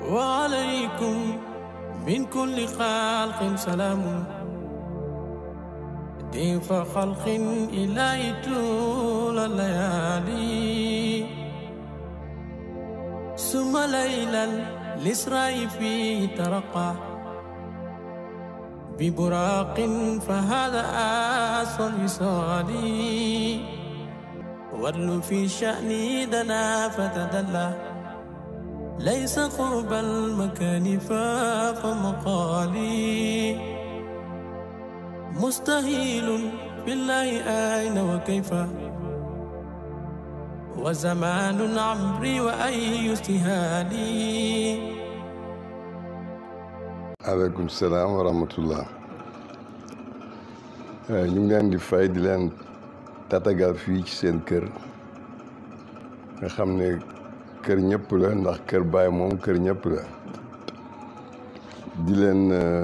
وعليكم من كل خلق سلام ضيف خلق إلهي طول الليالي ثم ليلا الإسراء فيه ترقى ببراق فهذا أصل الوصال ورل في شأني دنا فتدلى ليس قرب المكان فاق مقالي مستهيل بالله أين وكيف وزمان عمري وأي استهالي aleykum salaam wa rahmatullah ñu ngi leen di fay di leen tatagal fii ci seen kër nga xam ne kër ñëpp la ndax kër baay moom kër ñëpp la di leen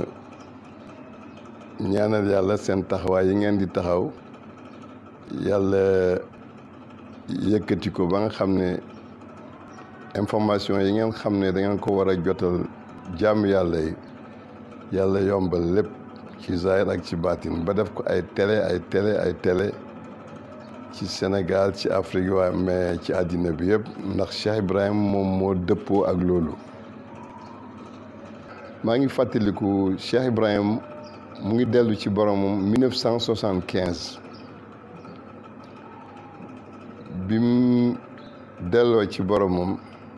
ñaanal yàlla seen taxawaay yi ngeen di taxaw yàlla yëkkati ko ba nga xam ne information yi ngeen xam ne da ngeen ko war a jotal jàmm yàlla yi yàlla yombal lépp ci zahir ak ci baatin ba def ko ay télé ay télé ay télé ci Sénégal ci Afrique waaye mais ci àddina bi yëpp ndax Cheikh Ibrahim moom moo dëppoo ak loolu maa ngi fàttaliku Cheikh Ibrahim mu ngi dellu ci boromam 1975 bi mu delloo ci boromam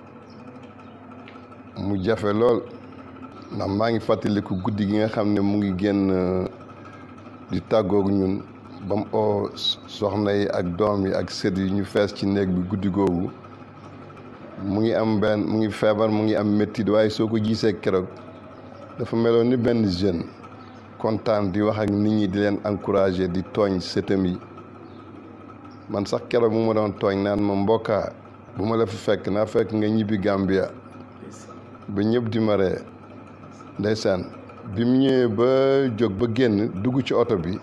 mu jafe lool ndax maa ngi fàttaliku guddi gi nga xam ne mu ngi génn di tàggoog ñun ba mu oo soxna yi ak doom yi ak sët yi ñu fees ci néeg bi guddi googu mu ngi am benn mu ngi feebar mu ngi am méttit waaye soo ko gisee keroog dafa meloon ni benn jeune kontaan di wax ak nit ñi di leen encourager di tooñ sëtam yi man sax keroog mu ma doon tooñ naan ma mbokkaa bu ma la fi fekk naa fekk nga ñibbi Gambia ba ñëpp di ma ree ndeysaan bi mu ñëwee ba jóg ba génn dugg ci oto bi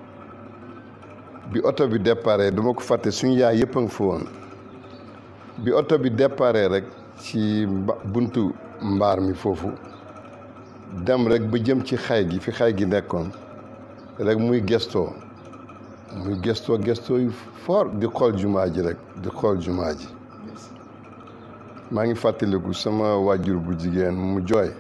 bi oto bi déparé duma ko fàtte suñu yaay yëpp a nga fa woon bi oto bi déparé rek ci buntu mbaar mi foofu dem rek ba jëm ci xay gi fi xay gi nekkoon rek muy gestoo muy gestoo gestoo yu fort di xool jumaa ji rek di xool jumaa ji maa ngi fàttaliku sama wàjjur bu jigéen mu jooy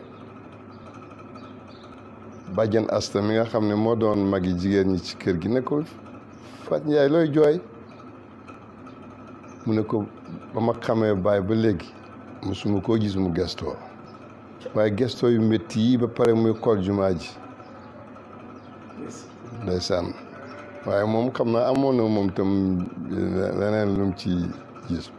bàjjen asta mi nga xam ne moo doon magi jigéen ñi ci kër gi ne ko Fat Njaay looy jooy mu ne ko ba ma xamee baay ba léegi mosuma koo gis mu gestoo waaye gestoo yu métti yi ba pare muy xool jumaa ji ndeysaan waaye moom xam naa amoon na moom tam leneen lu mu ci gis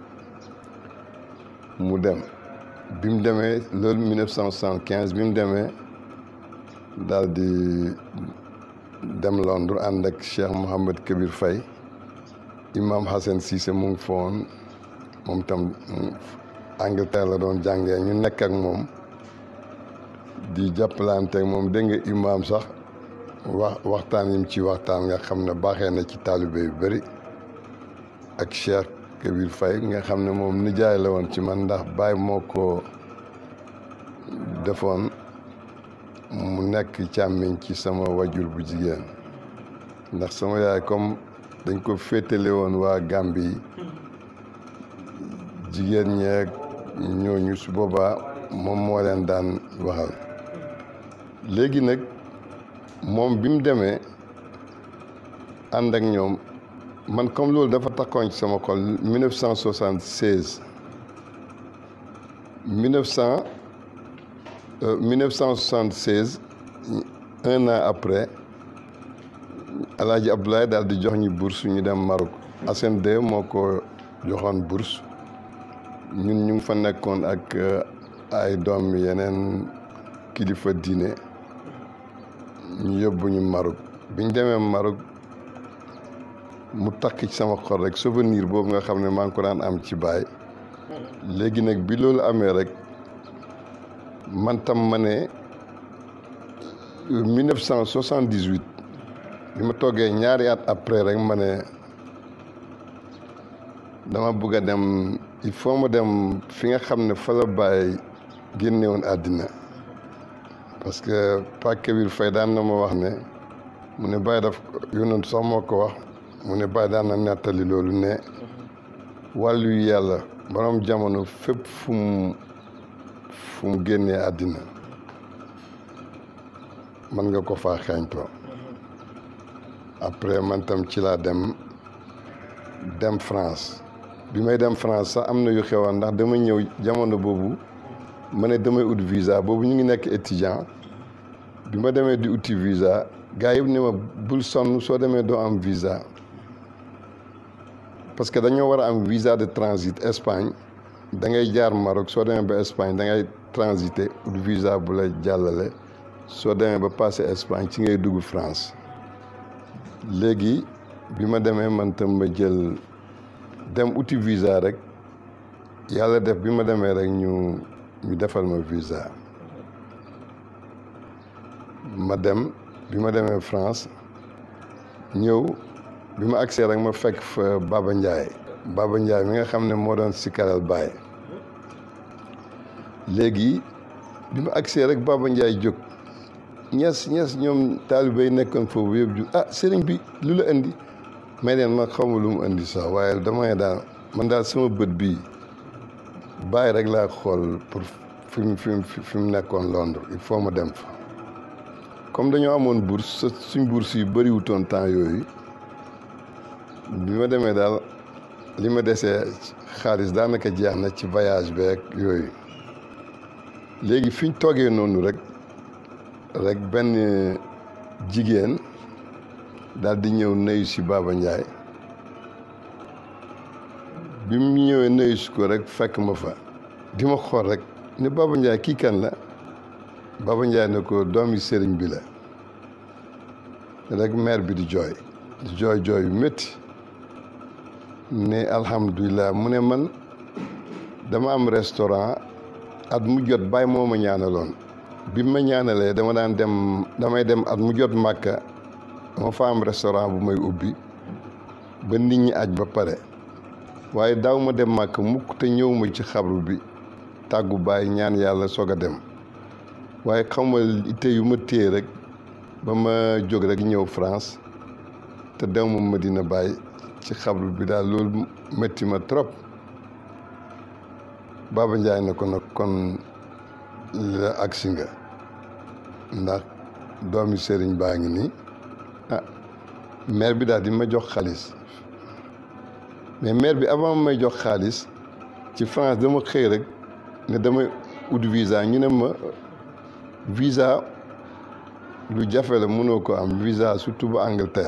mu dem bi mu demee loolu 1975 bi mu demee daal di dem Londres ànd ak Cheikh Mouhamed Kabir Faye imam Hassan Cissé mu ngi foon moom tam Angleterre la doon jàngee ñu nekk ak moom di jàppalante ak moom dégg nga imam sax wax waxtaan yim ci waxtaan nga xam ne baaxee na ci taalibe yu bëri ak Cheikh Kabir Faye nga xam ne moom nijaay la woon ci man ndax baay moo ko defoon mu nekk càmmiñ ci sama wajur bu jigéen ndax sama yaay comme dañ ko féetale woon waa Gambie jigéen ñeeg ñooñu su boobaa moom moo leen daan waxal léegi nag moom bi mu demee ànd ak ñoom man comme loolu dafa takkoon ci sama xol 1976 1900 1976 un an après Alaaji Abdoulaye daal di jox ñu bourse ñu dem Maroc Assane II moo ko joxoon bourse ñun ñu ngi fa nekkoon ak ay doom yeneen kilifa diine ñu yóbbu ñu Maroc biñ demee Maroc mu takk ci sama xol rek souvenir boobu nga xam ne maa ngi ko daan am ci baay léegi nag bi loolu amee rek man tam ma ne 1978 bi ma toggee ñaari at après rek ma ne dama bëgg a dem il faut ma dem fi nga xam ne fa la bàyyi génne woon àddina parce que Pak Kébir Faye daan na ma wax ne mu ne Baye daf yónnantu sax moo ko wax mu ne Baye daan na nettali loolu ne wàllu yu yàlla borom jamono fépp fu mu fu mu génnee àddina mën nga ko faa xeeñtoo après man tam ci laa dem dem France bi may dem France sax am na yu xewoon ndax dama ñëw jamono boobu ma ne damay ut visa boobu ñu ngi nekk étudiant bi ma demee di uti visa gars yëpp ne ma bul sonn soo demee doo am visa parce que dañoo war a am visa de transit Espagne da ngay jaar Maroc soo demee ba Espagne da ngay transiter ut visa bu la jàllale soo demee ba passé Espagne ci ngay dugg France léegi bi ma demee man tam ma jël dem uti visa rek yàlla def bi ma demee rek ñu ñu defal ma visa ma dem bi ma demee France ñëw bi ma agsee rek ma fekk fa Baba Ndiaye Baba Ndiaye mi nga xam ne moo doon sikaral Baye léegi bi ma agsee rek Baba Ndiaye jóg ñes ñes ñoom taalibe yi nekkoon foofu yëpp ju ah sëriñ bi lu la indi may leen ma xawma lu mu indi sax waaye dama ne daal man daal sama bët bii bàyyi rek laa xool pour fi mu fi mu fi mu nekkoon Londres il faut ma dem fa comme dañoo amoon bourse suñ bourse yu bëriwutoon temps yooyu bi ma demee daal li ma desee xaalis daanaka jeex na ci voyage beeg yooyu léegi fi ñu toogee noonu rek rek benn jigéen daal di ñëw nuyu si Baba Ndiaye bi mu ñëwee nuyu si ko rek fekk ma fa di ma xool rek ne Baba Ndiaye kii kan la Baba Ndiaye ne ko doomi sëriñ bi la rek maire bi di jooy di jooy jooy yu métti ne alhamdulilah mu ne man dama am restaurant at mu jot bàyyi moo ma ñaanaloon bi ma ñaanalee dama daan dem damay dem at mu jot màkka dama fa am restaurant bu may ubbi ba nit ñi aj ba pare waaye daaw ma dem màkk mukk te ñëw ma ci xabru bi tàggu bàyyi ñaan yàlla soog a dem waaye xam nga itte yu ma téye rek ba ma jóg rek ñëw France te dew ma Medina Baye ci xabru bi daal loolu métti ma trop Baba Ndiaye ne ko nag kon la agsi nga ndax doomi sëriñ baa ngi nii ah maire bi daal di ma jox xaalis mais maire bi avant may jox xaalis ci France dama xëy rek ne damay ut visa ñu ne ma visa lu jafe la mënoo ko am visa surtout ba Angleterre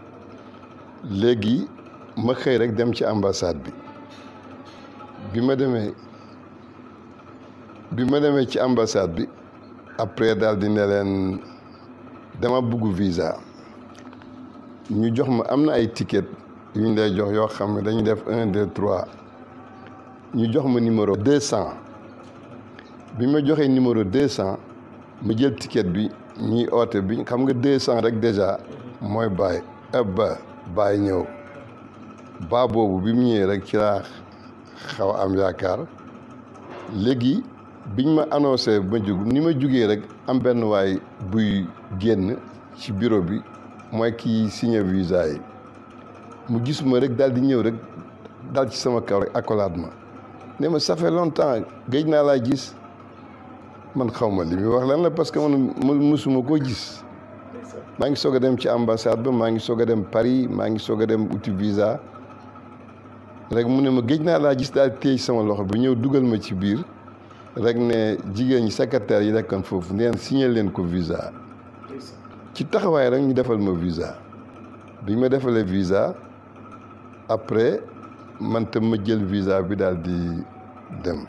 léegi ma xëy rek dem ci ambassade bi bi ma demee bi ma demee ci ambassade bi après daal di ne leen dama bugg visa ñu jox ma am na ay ticket yu ñu lay jox yoo xam ne dañuy def un deux trois ñu jox ma numéro deux cent bi ma joxee numéro deux cent ma jël ticket bi ñuy oote bi xam nga deux cent rek déjà mooy bàyyi ëpp ba bàyyi ñëw baa boobu bi mu ñëwee rek ci laa xaw a am yaakaar léegi biñ ma annoncé ma jug ni ma jugee rek am benn waay buy génn ci bureau bi mooy kii signé visa yi mu gis ma rek daal di ñëw rek dal ci sama kaw rek accolade ma ne ma ça fait longtemps géej naa laa gis man xaw ma li muy wax lan la parce que man mësuma koo gis maa ngi soog a dem ci ambassade ba maa ngi soog a dem Paris maa ngi soog a dem uti visa rek mu ne ma géej naa laa gis daal téye sama loxo bi ñëw dugal ma ci biir rek ne jigéen ñi secrétaire yi nekkoon foofu neen signé leen ko visa ci taxawaay rek ñu defal ma visa bi ma defalee visa après man tam ma jël visa bi daal di dem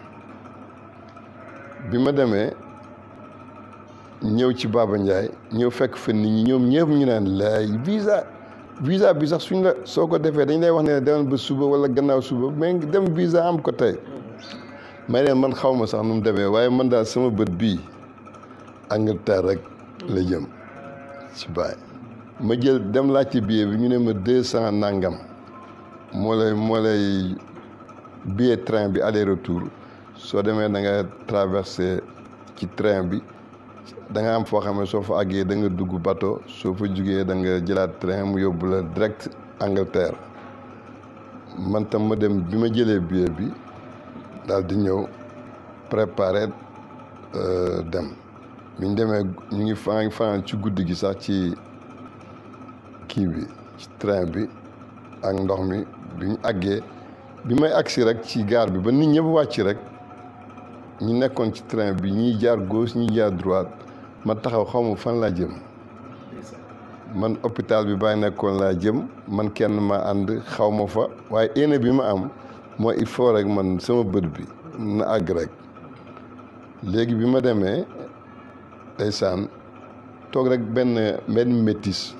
bi ma demee ñëw ci Baba Ndiaye ñëw fekk fa nit ñi ñoom ñëpp ñu naan laay visa visa bi sax suñ la soo ko defee dañ lay wax ne demal ba suba wala gannaaw suba mais dem visa am ko tey may leen man xaw ma sax nu mu demee waaye man daal sama bët bii Angleterre rek la jëm ci baay ma jël dem laajte billet bi ñu ne ma deux cent nangam moo lay moo lay billet train bi aller retour soo demee da nga traversé ci train bi da nga am foo xam ne soo fa àggee da nga dugg bateau soo fa jugee da nga jëlaat train mu yóbbu la direct Angleterre man tam ma dem bi ma jëlee billet bi daal di ñëw préparer dem bi ñu demee ñu ngi fa fanaan ci guddi gi sax ci kii bi ci train bi ak ndox mi bi ñu àggee bi may agsi rek ci gaar bi ba nit ñëpp wàcc rek ñi nekkoon ci train bi ñiy jaar gauche ñiy jaar droite ma taxaw xaw ma fan laa jëm man hôpital bi bàyyi nekkoon laa jëm man kenn ma ànd xaw ma fa waaye yéene bi ma am mooy il faut rek man sama bët bi na àgg rek léegi bi ma demee ndeysaan toog rek benn benn métis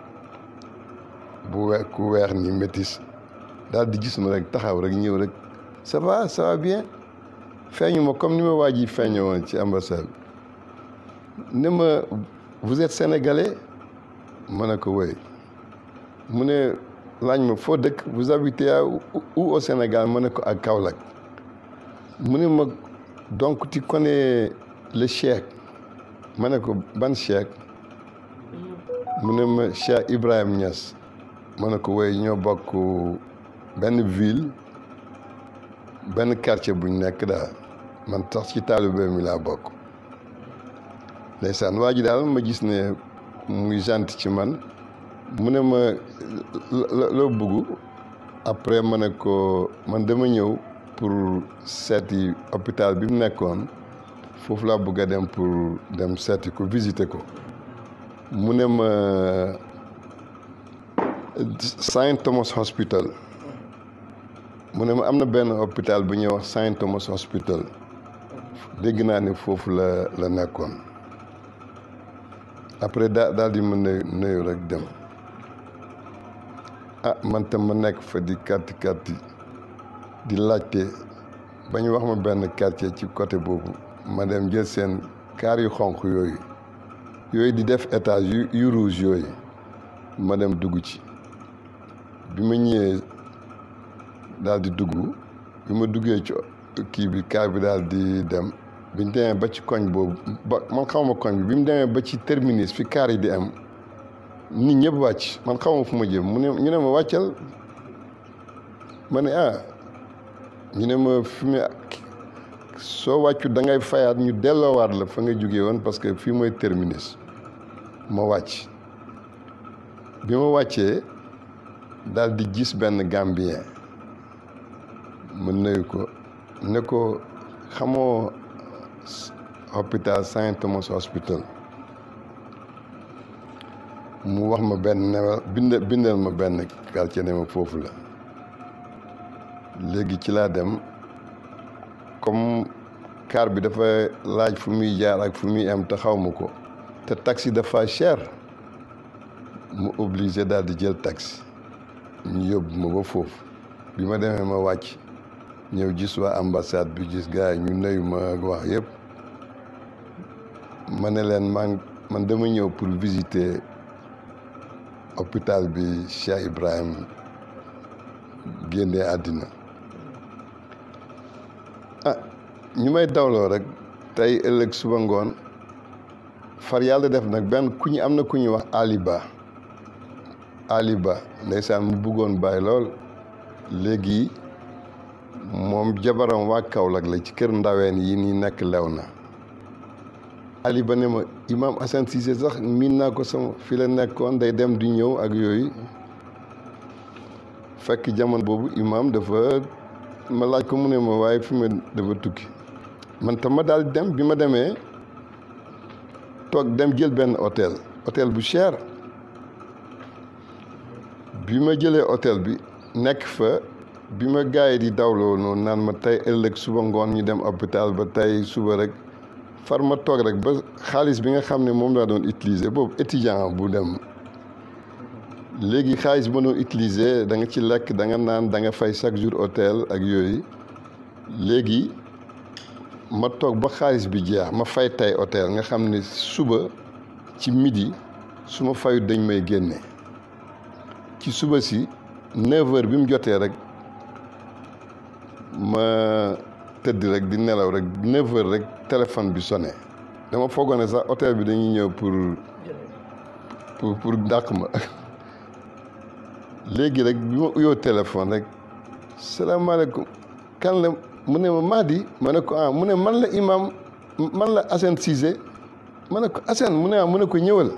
bu we ku weex ni métis daal di gis ma rek taxaw rek ñëw rek ça va ça va bien feeñu ma comme ni ma waa ji feeñoo woon ci ambassade bi ne ma vous êtes sénégalais ma ne ko woy mu ne laaj ma foo dëkk vous habitez à où au Sénégal ma ne ko ak Kaolack mu ne ma donc tu connais le cheikh ma ne ko ban cheikh mu ne ma Cheikh Ibrahim Niass ma ne ko woy ñoo bokk benn ville benn quartier buñ nekk daal man sax ci taalibe mi laa bokk ndeysaan waa ji daal ma gis ne muy gent ci man mu ne ma loo bëgg après ma ne ko man dama ñëw pour seeti hôpital bi mu nekkoon foofu laa bëgg a dem pour dem seeti ko visiter ko mu ne ma Saint Thomas Hospital mu ne ma am na benn hôpital bu ñuy wax Saint Thomas Hospital dégg naa ne foofu la la nekkoon après daa daal di ma nuyu nuyu rek dem ah man tam ma nekk fa di kàtti kàtti di laajte ba ñu wax ma benn quartier ci côté boobu ma dem jël seen kaar yu xonq yooyu yooyu di def étage yu yu rouge yooyu ma dem dugg ci bi ma ñëwee daal di dugg bi ma duggee ci kii bi kaar bi daal di dem bi ñu demee ba ci koñ boobu ba man xawma koñ bi bi mu demee ba ci terminus fi kaar yi di am nit ñëpp wàcc man xawma fu ma jëm mu ne ñu ne ma wàccal ma ne ah ñu ne ma fi mu soo wàccu da ngay fayaat ñu delloowaat la fa nga jógee woon parce que fii mooy terminus ma wàcc bi ma wàccee daal di gis benn Gambien ma nuyu ko ne ko xamoo hôpital Saint Thomas Hospital mu wax ma benn ne bind bindal ma benn quartier ne ma foofu la léegi ci laa dem comme car bi dafa laaj fu muy jaar ak fu muy am te xaw ma ko te taxi dafa cher mu obligé daal di jël taxi ñu yóbbu ma ba foofu bi ma demee ma wàcc ñëw gis waa ambassade bi gis gars yi ñu nuyu ma wax yëpp ma ne leen man man dama ñëw pour visiter hôpital bi Cheikh Ibrahim génnee àddina ah ñu may dawloo rek tey ëllëg suba ngoon far yàlla def nag benn ku ñu am na ku ñu wax Ali Ba Ali Ba ndeysaan mu bëggoon bàyyi lool léegi moom jabaram waa Kaolack la ci kër ndaween yi nii nekk lew na Ali Ba ne ma Imam Assane Cissé sax miin naa ko sama fi la nekkoon day dem di ñëw ak yooyu fekk jamono boobu imam dafa ma laaj ko mu ne ma waaye fi ma dafa tukki man tam ma daal dem bi ma demee toog dem jël benn hôtel hôtel bu cher bi ma jëlee hôtel bi nekk fa bi ma gars yi di dawloo noonu naan ma tey ëllëg suba ngoon ñu dem hôpital ba tey suba rek far ma toog rek ba xaalis bi nga xam ne moom laa doon utiliser boobu étudiant bu dem léegi xaalis bi ma doon utiliser da nga ci lekk da nga naan da nga fay chaque jour hôtel ak yooyu léegi ma toog ba xaalis bi jeex ma fay tey hôtel nga xam ne suba ci midi su ma fayut dañ may génne ci suba si 9 heures bi mu jotee rek ma tëdd rek di nelaw rek neuf heures rek téléphone bi sonné dama foogoon ne sax hôtel bi dañuy ñëw pour pour pour dàq ma léegi rek bi ma uyoo téléphone rek salaamaaleykum kan la mu ne ma Mahdi ma ne ko ah mu ne man la imam man la Assane Cissé ma ne ko Assane mu ne ah mu ne ko ñëwal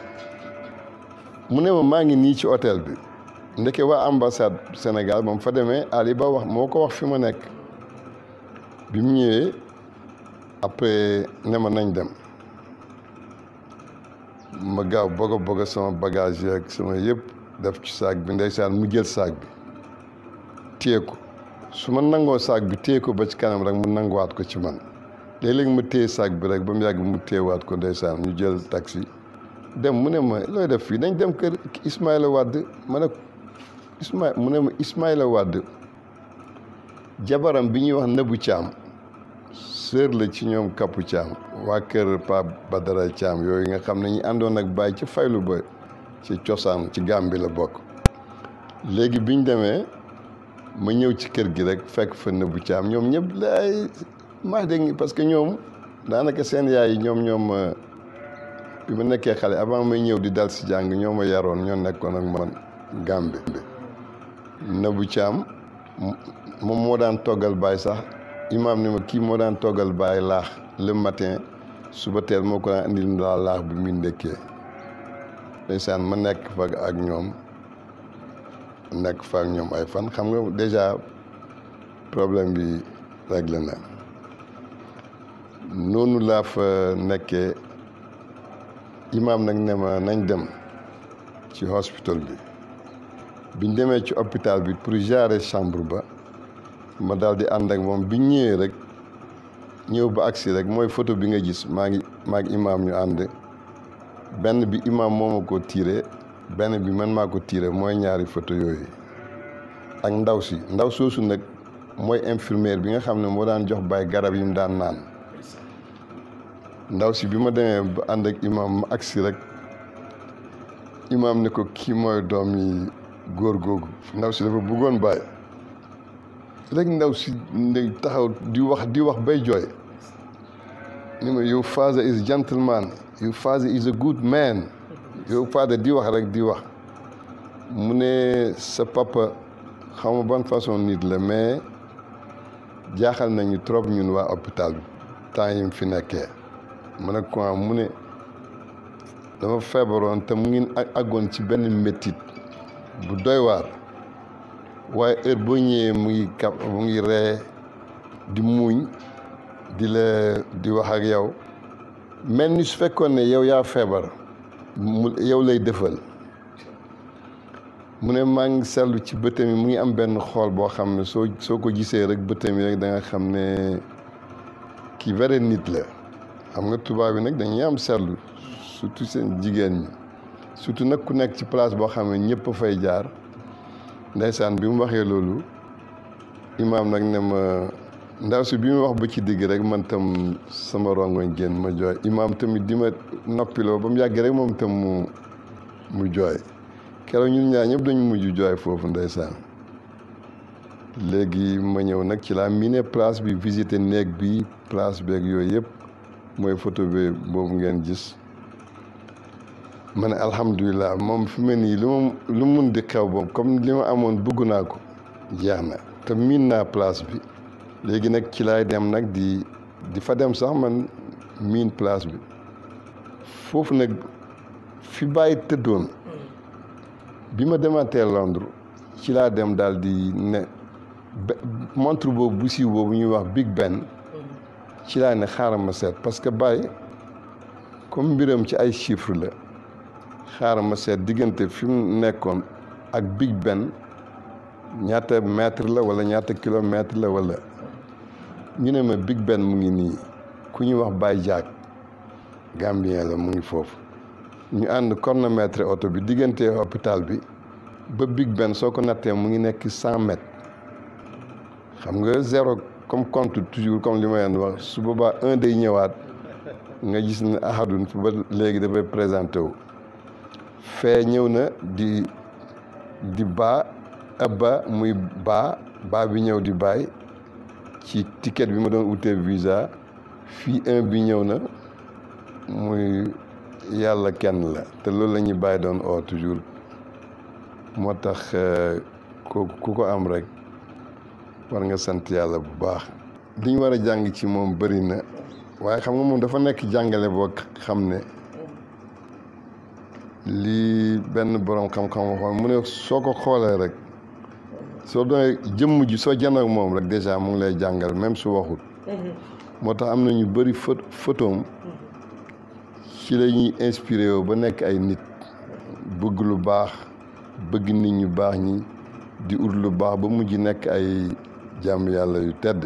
mu ne ma maa ngi nii ci hôtel bi ndeke waa ambassade Sénégal ba mu fa demee Ali Ba wax moo ko wax fi ma nekk bi mu ñëwee après ne ma nañ dem ma gaaw bëgg a bëgg sama bagage yeeg sama yëpp def ci saak bi ndeysaan mu jël saak bi téye ko su ma nangoo saak bi téye ko ba ci kanam rek mu nanguwaat ko ci man léeg-léeg ma téye saak bi rek ba mu yàgg mu téyewaat ko ndeysaan ñu jël taxi dem mu ne ma looy def fii dañ dem kër Ismaïla Wade ma ne Ismaïla mu ne ma Ismaïla Wade jabaram bi ñuy wax Nabou Thiam sœur la ci ñoom Kappu Thiam waa kër Pa Badara Thiam yooyu nga xam ne ñu àndoon ak Baye ci faylu ba ci cosaan ci Gàmbi la bokk léegi biñ demee ma ñëw ci kër gi rek fekk fa Nabou Thiam ñoom ñëpp laay maa dégg parce que ñoom daanaka seen yaay yi ñoom ñoom bi ma nekkee xale avant may ñëw di dal si jàng ñoo ma yaroon ñoo nekkoon ak man Gàmbi Nabou Thiam moom moo daan toggal baay sax imaam ni ma kii moo daan toggal baay laax le matin suba teel moo ko daan indil laa laax bi muy ndekkee ndeysaan ma nekk fa ak ñoom nekk fa ak ñoom ay fan xam nga déjà problème bi réglé na noonu laa fa nekkee imaam nag ne ma nañ dem ci hospital bi biñ demee ci hôpital bi pour gérer chambre ba ma daal di ànd ak moom bi ñëwee rek ñëw ba agsi rek mooy photo bi nga gis maa ngi maa ngi imaam ñu ànd benn bi imaam moo ma ko tiire benn bi man maa ko tiire mooy ñaari photo yooyu ak ndaw si ndaw soosu nag mooy infirmière bi nga xam ne moo daan jox baay garab yi mu daan naan ndaw si bi ma demee ba ànd ak imaam ma agsi rek imaam ne ko kii mooy doom yi góor googu ndaw si dafa bëggoon baay rek ndaw si ndey taxaw di wax di wax bay jooy ni ma your father is gentleman your father is a good man your father di wax rek di wax mu ne sa papa xaw ma ban façon nit la mais jaaxal nañu trop ñun waa hôpital bi temps yi mu fi nekkee mu ne ko mu ne dama feebaroon te mu ngi àggoon ci benn méttit bu doy waar waaye heure boo ñëwee mu ngi kap mu ngi ree di muuñ di la di wax ak yow mel ni su fekkoon ne yow yaa feebar mu yow lay defal mu ne maa ngi seetlu ci bëtam yi mu ngi am benn xool boo xam ne soo soo ko gisee rek bëtam yi rek da nga xam ne kii vrai nit la xam nga tubaab yi nag dañuy am seetlu surtout seen jigéen ñi surtout nag ku nekk ci place boo xam ne ñëpp a fay jaar ndeysaan bi mu waxee loolu imaam nag ne ma ndaw si bi mu wax ba ci digg rek man tam sama rongoñ génn ma jooy imaam tamit di ma noppiloo ba mu yàgg rek moom tam mu mu jooy keroog ñun ñaar ñëpp dañu mujj jooy foofu ndeysaan léegi ma ñëw nag ci laa miine place bi visité néeg bi place beeg yooyu yëpp mooy photo bi boobu ngeen gis ma ne alhamdulilah moom fi mu nii lu ma lu mun di xew boobu comme li ma amoon bëgg naa ko jeex na te miin naa place bi léegi nag ci laay dem nag di di fa dem sax man miin place bi foofu nag fi bàyyi tëddoon bi ma demaatee Londres ci laa dem daal di ne montre boobu bu siiw boobu ñuy wax Big Ben ci laa ne xaaral ma seet parce que Baye comme mbiram ci ay chiffres la xaaral ma seet diggante fi mu nekkoon ak Big Ben ñaata mètre la wala ñaata kilomètre la wala ñu ne ma Big Ben mu ngi nii ku ñuy wax Baye Diack Gambien la mu ngi foofu ñu ànd chronomètre oto bi diggante hôpital bi ba Big Ben soo ko nattee mu ngi nekk cent mètres xam nga zéro comme compte toujours comme li ma leen wax su boobaa un day ñëwaat nga gis ne ahadun ba léegi dafay présenté wu fee ñëw na di di baa abba muy baa baa bi ñëw di baay ci ticket bi ma doon utee visa fii un bi ñëw na muy yàlla kenn la te loolu la ñuy bàyyi doon oo toujours moo tax ku ku ko am rek war nga sant yàlla bu baax li ñu war a jàng ci moom bëri na waaye xam nga moom dafa nekk jàngale boo xam ne lii benn borom xam-xam waxoon mu ne soo ko xoolee rek soo doonee jëmm ji soo janoog moom rek déjà mu ngi lay jàngal même su waxut moo tax am na ñu bëri pho photoom ci la ñuy inspiré woo ba nekk ay nit bëgg lu baax bëgg nit ñu baax ñi di ut lu baax ba mujj nekk ay jàmm yàlla yu tedd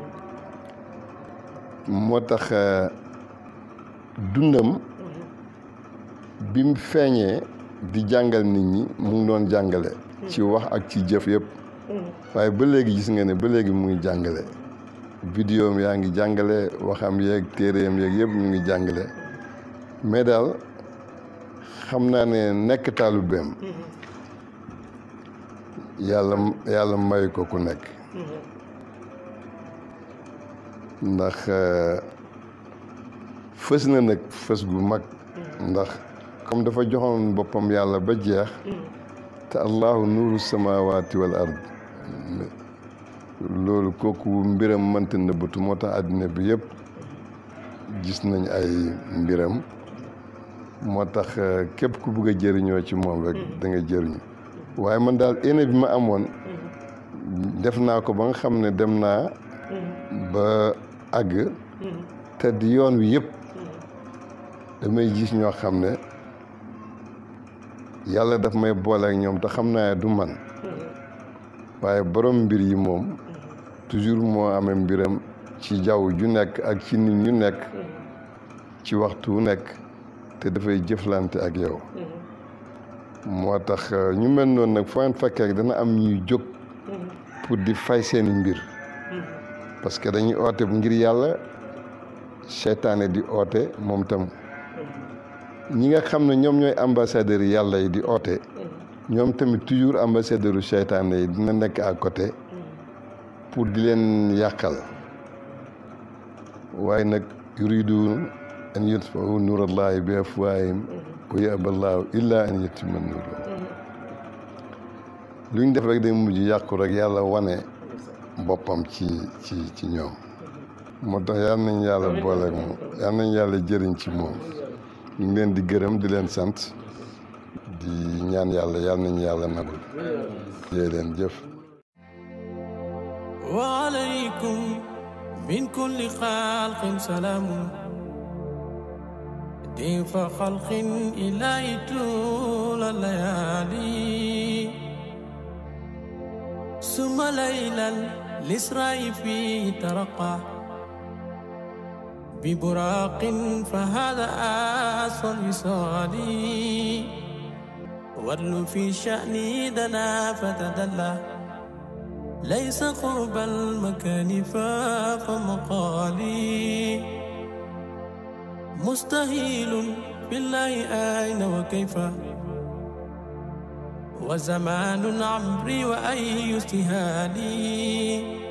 moo tax dundam bi mu feeñee di jàngal nit ñi mu ngi doon jàngale ci wax ak ci jëf yëpp waaye ba léegi gis nga ne ba léegi mu ngi jàngale vidéo yaa ngi jàngale waxam yeeg téeréem yeeg yëpp ñu ngi jàngale mais daal xam naa ne nekk taalibeem yàlla yàlla may ko ku nekk ndax fës na nag fës gu mag ndax comme dafa joxoon boppam yàlla ba jeex te allahu nuuru samawaati wal ard loolu kooku mbiram mënta nëbbatu moo tax àddina bi yëpp gis nañ ay mbiram moo tax képp ku bëgg a jëriñoo ci moom rek da nga jëriñu waaye man daal éne bi ma amoon def naa ko ba nga xam ne dem naa ba àgg te di yoon wi yëpp damay gis ñoo xam ne yàlla daf may boole ak ñoom te xam naa du man waaye borom mbir yi moom toujours moo amee mbiram ci jaww ju nekk ak ci nit ñu nekk ci waxtu wu nekk te dafay jëflante ak yow moo tax ñu mel noonu nag foo leen fekkee rek dana am ñuy jóg pour di fay seeni mbir parce que dañuy oote ngir yàlla seytaane di oote moom tam ñi nga xam ne ñoom ñooy ambassadeurs yi yàlla yi di oote ñoom tamit toujours ambassadeur u seytaane yi dina nekk à côté pour di leen yàqal waaye nag yuriduun an yutfau nuurallahi bi afwaahim wa yaba llaahu illa an yutimma nuurahu lu ñu def rek day mujj yàqu rek yàlla wane boppam ci ci ci ñoom moo tax yal nañ yàlla boole ak moom yal nañ yàlla jëriñ ci moom ñu ngi leen di gërëm di leen sant di ñaan yàlla yal nañu yàlla nagul yee leen jëf وعليكم من كل خلق سلام ضيف خلق إلهي طول الليالي ثم ليلا الإسراء فيه ترقى ببراق فهذا أصل وصالي ورل في شأني دنا فتدلى ليس قرب المكان فاق مقالي مستهيل بالله أين وكيف وزمان عمري وأي استهالي